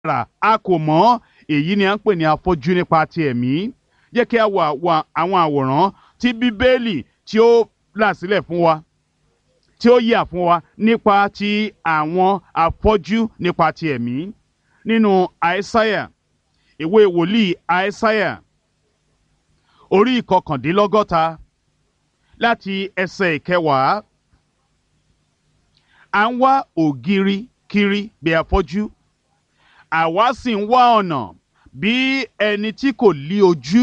rà a kò mọ̀ èyí ni à ń pè ní afọ́jú nípa ti ẹ̀mí jẹ́ kí a wà wà àwọn àwòrán tí bíbélì tí ó là sílẹ̀ fún wa tí ó yà fún wa nípa ti àwọn afọ́jú nípa ti ẹ̀mí nínú àìsáyà ìwé wòlíì àìsáyà orí ìkọkàndínlọ́gọ́ta láti ẹsẹ̀ ìkẹwàá à ń wá ògiri kiri bí afọ́jú àwa sì ń wá ọ̀nà bí ẹni tí kò lí ojú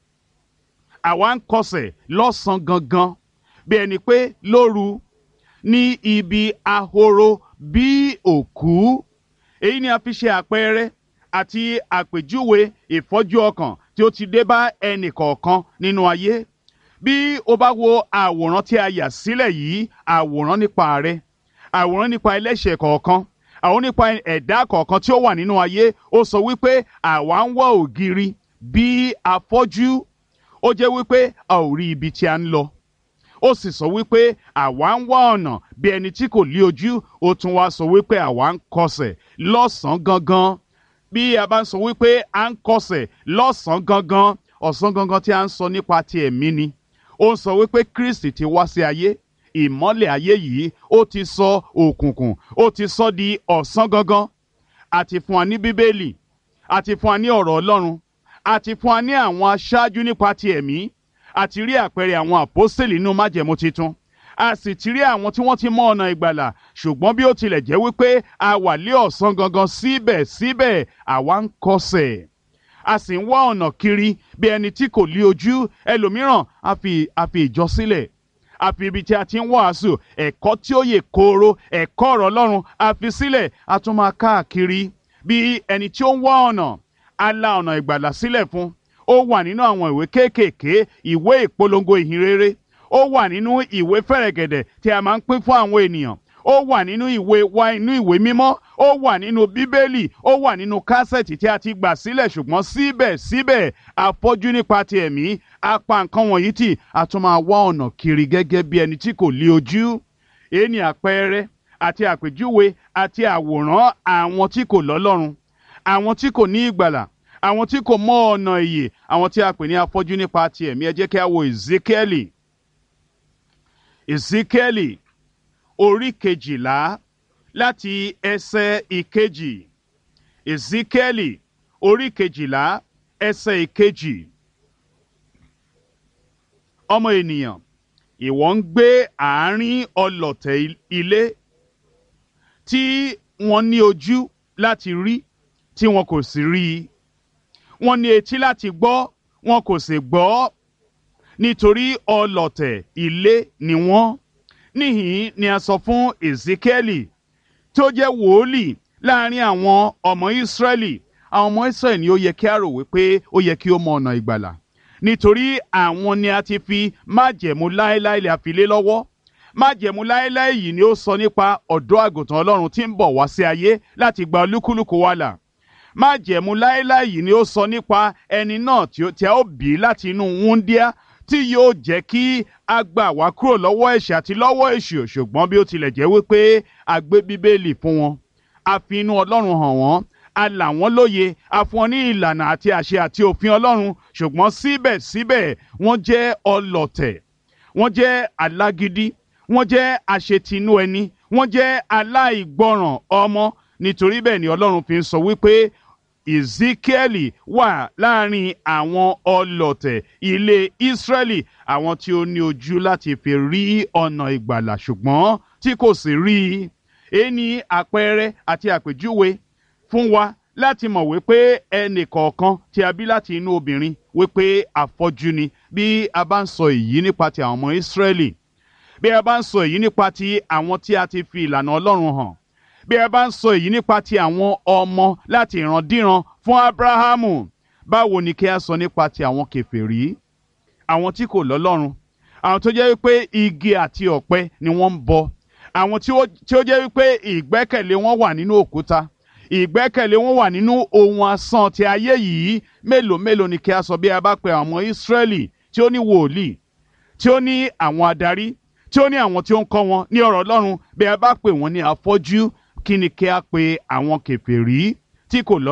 àwa ń kọsẹ̀ lọ́sàn-án gangan bí ẹni pé lóru ní ibi ahoro bí òkú èyí ni a fi ṣe àpẹẹrẹ àti àpèjúwe ìfọ́jú ọkàn tí ó ti dé bá ẹnì kọ̀ọ̀kan nínú ayé bí o bá wo àwòrán tí a yà sílẹ̀ yìí àwòrán nípa rẹ àwòrán nípa ẹlẹ́ṣẹ̀ kọ̀ọ̀kan àwọn nípa ẹ̀dá kọ̀ọ̀kan tí ó wà nínú ayé ó sọ wípé àwa ń wá ògiri bí afọ́jú ó jẹ́ wípé a ò rí ibi tí a ń lọ ó sì sọ wípé àwa ń wá ọ̀nà bí ẹni tí kò lí ojú ó tún wá sọ wípé àwa ń kọsẹ̀ lọ́sàn-án gangan bí a bá ń sọ wípé à ń kọsẹ̀ lọ́sàn-án gangan ọ̀sán gangan tí a ń sọ nípa ti ẹ̀mí ni ó ń sọ wípé Kristi ti wá sí ayé ìmọ́lẹ̀ ayé yìí ó ti sọ òkùnkùn ó ti sọ di ọ̀sán gangan àti fún wa ní bíbélì àti fún wa ní ọ̀rọ̀ Ọlọ́run àti fún wa ní àwọn aṣáájú nípa ti ẹ̀mí àti rí àpẹẹrẹ àwọn àpọ́sítélì nínú májẹ̀mú titun a sì ti rí àwọn tí wọ́n ti mọ ọ̀nà ìgbàlà ṣùgbọ́n bí ó tilẹ̀ jẹ́ wípé a wà lé ọ̀sán gangan síbẹ̀síbẹ̀ àwa ń kọsẹ̀ a sì ń wá ọ̀nà kiri bí ẹni tí kò lí ojú ẹlòmíràn a fi a fi ìjọ sílẹ̀ àfi ibi tí a ti ń wàásù ẹ̀kọ́ tí ó yè kooro ẹ̀kọ́ ọ̀rọ̀ Ọlọ́run a fi sílẹ̀ a tún máa káàkiri bí ẹni tí ó ń wá ọ̀nà a la ọ̀nà ìgbàlà sílẹ̀ fún ó wà nínú àwọn ìwé kéékèèké ìwé ìpolongo ìhìnrere ó wà nínú ìwé fẹ̀rẹ̀gẹ̀dẹ̀ tí a máa ń pín fún àwọn ènìyàn ó wà nínú ìwé wa inú ìwé mímọ́ ó wà nínú bíbélì ó wà nínú kásẹ̀tì tí a ti gbà sílẹ̀ ṣùgbọ́n síbẹ̀síbẹ̀ afọ́jú nípa ti ẹ̀mí a pa nǹkan wọ̀nyí tì a tún máa wá ọ̀nà kiri gẹ́gẹ́ bí ẹni tí kò lí ojú èyí ni àpẹẹrẹ àti àpèjúwe àti àwòrán àwọn tí kò lọ́lọ́run àwọn tí kò ní ìgbàlà àwọn tí kò mọ ọ̀nà ìyè àwọn tí a pè ní afọ́jú nípa ti ẹ̀mí ẹ jẹ́ kí a wo Ezekieli Ezekieli orí kejìlá láti ẹsẹ̀ ìkejì Ezekieli orí kejìlá ẹsẹ̀ ìkejì ọmọ ènìyàn ìwọ ń gbé àárín ọlọ̀tẹ̀ ilé tí wọ́n ní ojú láti rí tí wọn kò sì rí i wọ́n ní etí láti gbọ́ wọn kò sì gbọ́ nítorí ọlọ̀tẹ̀ ilé ni wọ́n níhìn ni a sọ fún Ezekieli tó jẹ́ wòólì láàrin àwọn ọmọ Ísírẹ́lì àwọn ọmọ Ísírẹ́lì ni ó yẹ kí a rò wípé ó yẹ kí ó mọ ọ̀nà ìgbàlà nítorí àwọn ni a ti fi májẹ̀mú láéláé lè fi lé lọ́wọ́ májẹ̀mú láéláé yìí ni ó sọ nípa ọ̀dọ́ àgùntàn Ọlọ́run tí ń bọ̀ wá sí ayé láti gba olúkúlùkù wa là májẹ̀mú láéláé yìí ni ó sọ nípa ẹni náà tí a ó bí láti inú wúndíá tí yóò jẹ́ kí a gbà wá kúrò lọ́wọ́ ẹ̀ṣẹ̀ àti lọ́wọ́ èṣù ṣùgbọ́n bí ó tilẹ̀ jẹ́ wípé a gbé bíbélì fún wọn a fi inú ọlọ́run hàn wọ́n a là wọ́n lóye a fún wọn ní ìlànà àti àṣẹ àti òfin ọlọ́run ṣùgbọ́n síbẹ̀síbẹ̀ wọ́n jẹ́ ọlọ̀tẹ̀ wọ́n jẹ́ alágídí wọ́n jẹ́ àṣetinú ẹni wọ́n jẹ́ aláìgbọràn ọmọ nítorí bẹ́ẹ̀ ni ọlọ́run fi ń sọ wípé Ezekieli wà láàrin àwọn ọlọ̀tẹ̀ ilé Ísírẹ́lì àwọn tí ó ní ojú láti fi rí ọ̀nà ìgbàlà ṣùgbọ́n tí kò sì rí i èyí ni àpẹẹrẹ àti àpèjúwe fún wa láti mọ̀ wípé ẹnì kọ̀ọ̀kan tí a bí láti inú obìnrin wípé afọ́jú ni bí a bá ń sọ èyí nípa ti àwọn ọmọ Ísírẹ́lì bí a bá ń sọ èyí nípa ti àwọn tí a ti fi ìlànà Ọlọ́run hàn bí ẹ bá ń sọ èyí nípa ti àwọn ọmọ láti ìrandíran fún Abrahamu báwo ni kí a sọ nípa ti àwọn kèfèrí àwọn tí kò lọ́lọ́run àwọn tó jẹ́ wípé igi àti ọ̀pẹ ni wọ́n ń bọ àwọn tí ó jẹ́ wípé ìgbẹ́kẹ̀lé wọn wà nínú òkúta ìgbẹ́kẹ̀lé wọn wà nínú ohun asán ti ayé yìí mélòó mélòó ni kí a sọ bí a bá pe àwọn ọmọ Ísírẹ́lì tí ó ní wòlíì tí ó ní àwọn adarí tí ó ní àwọn tí ó ń kọ́ wọn ní ọ̀rọ̀ Ọlọ́run bí a bá pè wọ́n ní afọ́jú kí ni kí a pe àwọn kèfèrí tí kò lọ́